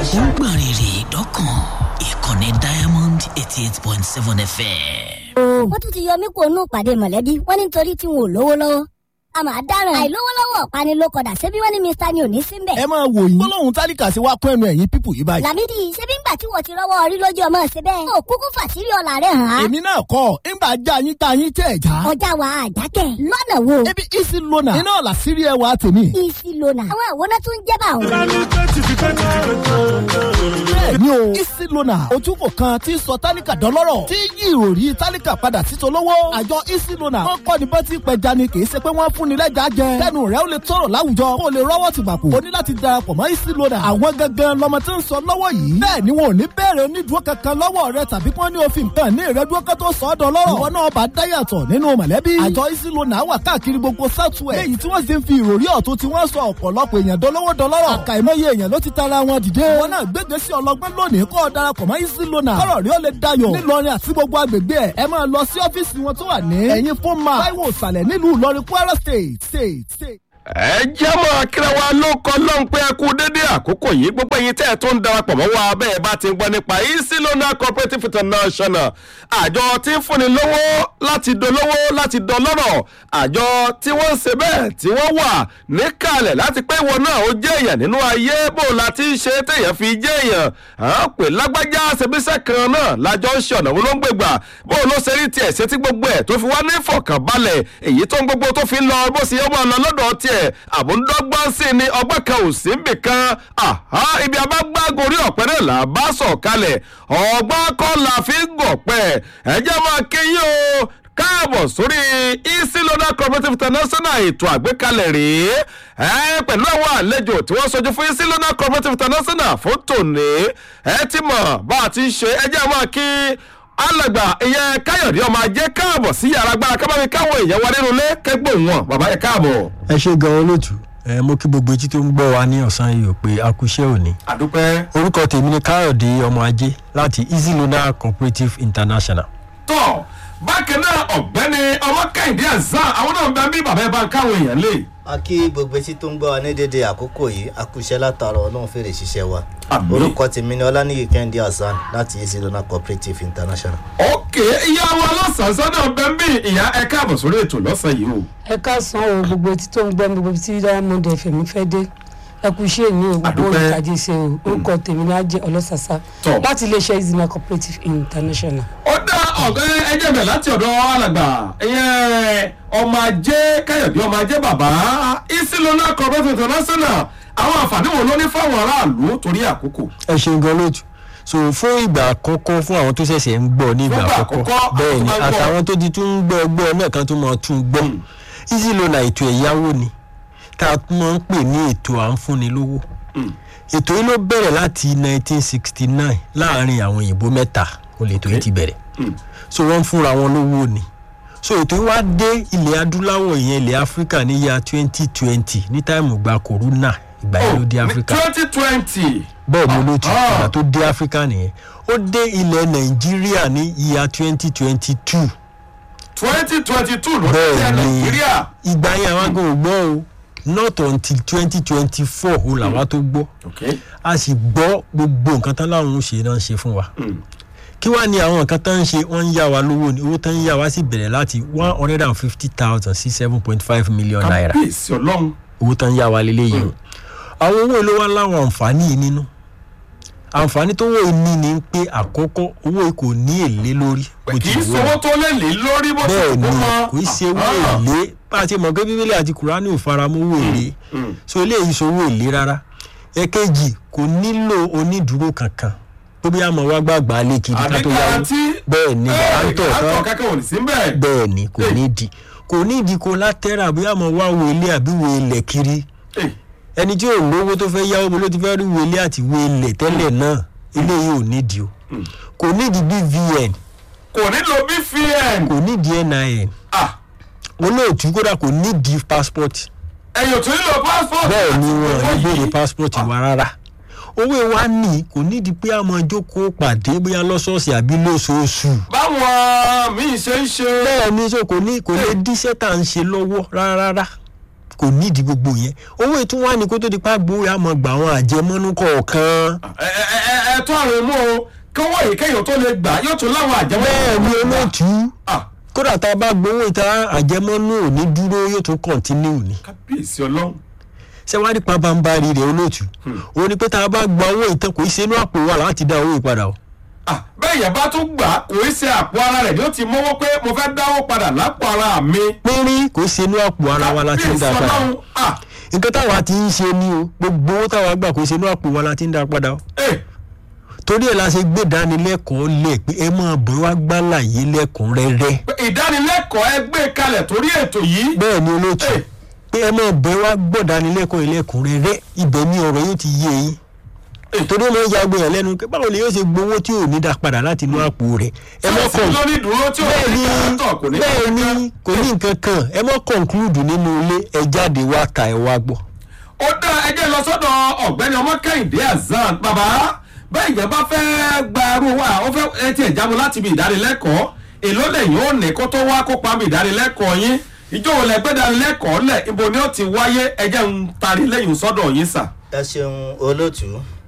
ó ń gbọ̀n rìrì dọ́kàn ìkànnì diamond eighty eight point seven fm. wọ́n tún ti yọ mí kó nù pàdé mọ̀lẹ́bí wọ́n ní nítorí tí wọn ò lówó lọ́wọ́ a máa dáràn àìlówó lọ́wọ́ ọ̀pani ló kọ̀dà ṣébí wọ́n ní mr ni ò ní sí mbẹ̀. ẹ máa wò yín gbólóhùn tálíkà sí wa kún ẹnu ẹ̀yìn pípù yìí báyìí. làmídì ṣébí ńgbà tí wọ́n ti rọ́wọ́ orí lójú ọmọ ṣe bẹ́ẹ̀. ó kúkú fàṣírí ọ̀la rẹ̀ hàn án. èmi náà kọ́ ńgbà já yín tá yín tẹ̀ já. ọjà wa àjákẹ́ lọ́nà wo. ebi isi lona iná ọ̀la sírí ẹwà tèmi. isi lona àwọn àwòrán tún jẹ́ bá òun. bẹ́ẹ̀ni o isi lona ojúkò kan tí ń sọ tálíkà dọ́lọ́rọ̀ tí yí ìròrí tálíkà padà sí tolówó. àjọ isi lona wọ́n kọ́ ni bọ́tí pẹja ni kì í ṣe pé wọ́n fún ni lẹ́jà jẹ. kẹ́nu rẹ̀ ó lè tọrọ láwùjọ kó o lè rọ́wọ́ ti gbàpò. o ní láti darapọ̀ mọ́ isi lona. àwọn gangan lọmọ tí ń sọ lọ́wọ́ yìí. bẹ́ẹ̀ ni wọn ò ní bẹ̀rẹ̀ onídùú kankan lọ́wọ́ rẹ tàbí kí wọ́n ní òfin kan ní ìrẹ́dúró kan tó sọ ọ́ dọ́lọ́rọ̀. ìwọ náà bá dáyàtọ̀ nínú mọ̀lẹ́bí. àjọ isi lona wà káàkiri gbogbo southwest. léyìí tí wọ́n sì ń fi ìròrí ọ̀tún tí wọ́n sọ ọ̀pọ̀lọpọ̀ èèyàn dolówó dọlọ́rọ̀. àkàìmọye èèyàn ló ti tara wọn dìde. wọn náà gbégbé sí ọlọgbọ́n lónìí kọ́ ọ darapọ̀ mọ́ isi lona. kọ́rọ̀ rí ó lè dayọ̀. nílọrin àti gbogbo agbègbè ẹ̀ ẹ máa lọ sí ọ́fíìsì wọn tó wà ní. ẹ̀yin fún ma táíwò ìsàlẹ̀ nílùú ìlọrin kwara state state state ẹ jẹ́ mọ́ akíra wa ló kọ́ lọ́n pé ẹ kú dédé àkókò yìí gbogbo ẹ̀yin tẹ́ ẹ tó ń darapọ̀ mọ́ wa bẹ́ẹ̀ bá ti ń gbọ́ nípa easy lona cooperative international àjọ tí ń fúnni lówó láti dolówó láti dọlọ́rọ̀ àjọ tí wọ́n ń ṣe bẹ́ẹ̀ tí wọ́n wà níkàlẹ̀ láti pé ìwọ náà ó jẹ́ èèyàn nínú ayé bó la ti ń ṣe téèyàn fi jẹ́ èèyàn à ń pè lágbájá ṣebíṣẹ́ kan náà lájọ ń ṣe ọ̀nà wo ló ń gbègbà bó ló ṣe rí tiẹ̀ ṣe tí gbogbo ẹ̀ tó fi wá ní ìfọ̀kànbalẹ̀ èyí tó ń gbogbo tó fi ń lọ bó ṣe yẹ mọ́ ọ lọ lọ́dọ̀ tiẹ̀ ẹ̀ àbúndọ́gbọ́n sí ni ọgbọ́n kan ò sí níbì kan ibi abágbágorí ọ̀pẹ náà là bá sọ̀ kalẹ̀ ọgbọ́n kọ́ la fi ń gọ̀pẹ́ ẹ̀jẹ̀ máa kéyìn o káàbọ̀ sórí easy loader cooperative international ètò àgbékalẹ̀ rèé ẹ pẹ̀lú àwọn àlejò tí wọ́n sojú fún easy loader cooperative international fún tòní ẹ ti mọ̀ bá a ti ń ṣe ẹjẹ́ máa kí alàgbà ìyẹn káyọ̀dé ọmọ ajé káàbọ̀ sí yàrá agbára kábàámi káwọn èèyàn wa nínú ilé kẹgbọ́n wọn bàbá yẹn káàbọ̀. ẹ ṣe gan olóòtú ẹ mo kí gbogbo etí tó ń gbọ́ wa ní ọ̀sán yìí ò pé akúṣẹ́ òní. àdúpẹ́. orúkọ tèmi ni káyọ̀dé ọmọ ajé láti easy loader cooperative international. tọ́ bákan náà ọ̀gbẹ́ni ọmọ kẹ́hìndé azan àwọn náà ń bẹ bí bàbá ẹ bá ń káwọn èèyàn lé a kí gbogbo etí tó ń gbọ́ wa ní dédé àkókò yìí a kú iṣẹ́ látara ọlọ́run fèrè ṣiṣẹ́ wa Àmín. orúkọ tèmi ni ọlánìyí kẹ́hìndé hasan láti easy lona cooperative international. ok ìyá wa lọ́sàn-án náà bẹ ń bí ìyá ẹ káàbọ̀ sórí ètò lọ́sàn yìí o. ẹ káàsán o gbogbo etí tó ń gbọ́ mi gbogbo tí diamond fm fẹ́ dé ẹ kú iṣẹ́ ní o gbogbo Àdúpẹ́. olùtajà ṣe o orúkọ tèmi ní ajé ọlọ́sàsá Tọ́. láti iléeṣẹ́ izina cooperative international. ó dá ọ̀gá ẹjẹ̀ bẹ̀ láti ọ̀dọ̀ alàgbà ìyẹn ọmọ ajé káyọ̀dé ọmọ ajé bàbá isilona cooperative international àwọn àǹfààní wo ló ní fáwọn aráàlú torí àkókò. ẹ ṣe gan olóòtú so fún ìgbà àkọ́kọ́ fún àwọn tó ṣẹ̀ṣẹ̀ ń gbọ́ ní ìgbà Fún ìgbà àkọ́kọ́ àkọ́kọ́, bẹ́ẹ̀ ni àwọn tó máa ń gbọ́. àtàwọn tó ti tún ń gbọ́ gbọ́ náà kan tó máa tún gbọ́ easy loan ètò ẹ̀yáwó ni tá a tún máa ń pè ní ètò à ń fúnni lówó ètò yìí ló bẹ̀rẹ̀ láti 1969 láàrin àwọn òyìnbó mẹ́ta ó lè tó yìí ti bẹ̀rẹ̀ so wọ́n ń fúnra wọn lówó ni so ètò yìí wá dé ilẹ̀ adúláwọ̀ ìyẹn ilẹ̀ áfíríkà ní ya 2020 ní táìmù gba corona ìgbà yẹn ló dé áfíríkà twenty twenty. bẹ́ẹ̀ ni olóòtú Ah. ìgbà tó dé áfíríkà nìyẹn ó dé ilẹ̀ nàìjíríà ní ìyá 2022 twenty twenty two ló dé bẹ́ẹ̀ ni nàìjíríà. ìgbà yẹn àwọn agan ò gbọ́ o not until 2024 ó làwa tó gbọ́ ok a sì gbọ́ gbogbo nǹkan tán láwọn ń ṣe náà ń ṣe fún wa kí wàá ní àwọn nǹkan tán ń ṣe wọ́n ń yá wa lówó ni owó tán ń yá wa sì bẹ̀rẹ̀ láti one hundred and fifty thousand sí seven point five million naira kábíyèsí ọlọ́run. owó tán ń yá wa lélẹ́yìí o àwọn owó ló wá láwọn àǹfààní yìí nínú àǹfààní tó wọ́n ní ni pé àkọ́kọ́ owó yìí kò ní èlé lórí bó kì ti í wù sọwọ́ ọ́ tó lè lè lórí bó ti bẹ́ẹ̀ ni kú mọ́. kò í ṣe owó èlé bá a ti mọ̀ pé bíbélì àti kùránì ò fara mọ́ owó èlé so eléyìí sọ owó èlé rárá ẹ̀kejì kò nílò onídùúró kankan tó bí àmọ́ wá gbàgbà lé kiri ká àbí tó yáwó garanti. bẹ́ẹ̀ ni Ẹ, àǹtọ̀ àǹtọ̀ kan kankan ò ní sí bẹ́ẹ̀. bẹ́ẹ̀ ni kò nídìí kò nídìí kó látẹ́rà bí àmọ́ wá wo ilé àbí wo ilẹ̀ kiri Eh, ẹni tí ò lówó tó fẹ́ yáwó mo ló ti fẹ́ rí wo ilé àti wo ilẹ̀ tẹ́lẹ̀ náà eléyìí ò nídìí o kò nídìí bvn kò nílò bvn. kò nídìí nin Ah, olóòtú kódà kò nídìí passport ẹ̀yìn tó nílò passport. bẹ́ẹ̀ ni wọn àti ní owó béèrè yìí. passport wa rárá owó wa ní kò nídìí pé àmọ́ jókòó pàdé bóyá lọ́sọ̀ọ̀sẹ̀ àbí lóṣooṣù báwọn míì ṣe ń ṣe. bẹ́ẹ̀ ni so kò ní kò lè díṣẹ́ tá à ń ṣe lọ́wọ́ rárá kò nídìí gbogbo yẹn owó ètò wa ni kó tó di pa gbowó yà mọ̀ gbà àwọn àjẹmọ́nú kọ̀ọ̀kan. ẹ ẹ ẹ ẹ tó àrùn mú o kọ́wọ́ yìí kéèyàn tó lè gbà yóò tún láwọn àjẹmọ́. bẹ́ẹ̀ ni olóòtú Ah, kódà tá a bá gbowó ìta àjẹmọ́nú ò ní dúró yóò tún kọ̀ntínú ni. kábíyèsí ọlọ́run. ṣé wàá rí pabambari rẹ̀ olóòtú òun ni pé tá a bá gba owó ìtàn kò í ṣe inú àpò wa láti dá owó ìpadà o. Ah, bẹ́ẹ̀ yẹn bá tún gbà kò í ṣe àpò ara rẹ̀ ni ó ti mọ́wọ́ pé mo fẹ́ dáwó padà lápò ara mi. pínrín kò í ṣe inú àpò ara wa láti ń dá kábíyèsí padà. ọlọ́run. Ah, nǹkan táwa ti ń ṣe ni o gbogbo owó táwa gbà kò í ṣe inú àpò wa láti ń dá padà o. eh, torí ẹ̀ la ṣe gbé ìdánilẹ́kọ̀ọ́ lẹ̀ pé ẹ máa bọ̀ wá gbálàyé lẹ́kùnrẹ́rẹ́. pé ìdánilẹ́kọ̀ọ́ ẹ gbé kalẹ̀ torí ètò yìí. bẹ́ẹ̀ ni olóòtú Eh. pé ẹ máa bọ̀ wá gbọ̀dánilẹ́kọ̀ọ́ ilẹ̀kùnrẹ́rẹ́ ibẹ̀ ni ọ̀rọ̀ yóò ti yé yín. torí ọmọ ìyá gbìyànjú lẹ́nu pé báwo ni yóò ṣe gbowó tí ò ní dá padà láti inú àpò rẹ̀. ẹ má sọ́ọ̀sì kàn lórí ìdúró tí ò bẹ́ẹ̀ ní ni kàrántọ̀ kò ní bẹ́ẹ̀ ni kò ní nǹkan kan ẹ má conclude nínú ilé ẹ jáde wá ta ẹ wá gbọ́. ó dá ẹjẹ́ lọ sọ́dọ̀ ọ̀gbẹ́ni ọmọ kẹ́hìndé azan bàbá bẹ́ẹ̀ yẹn bá fẹ́ gba arú wa ó fẹ́ ẹ tiẹ̀ jábọ̀ láti ibi ìdánilẹ́kọ̀ọ́ èló lẹ́yìn ó ní kó tó wá kópa ibi ìdánilẹ́kọ̀ọ́ yín ìjọ wo lẹ gbé ìdánilẹ́kọ̀ọ́ lẹ̀ ibo ni ó ti wáyé ẹjẹ́ ń tari lẹ́yìn sọ́dọ̀ yín sà. ẹ ṣeun olóòtú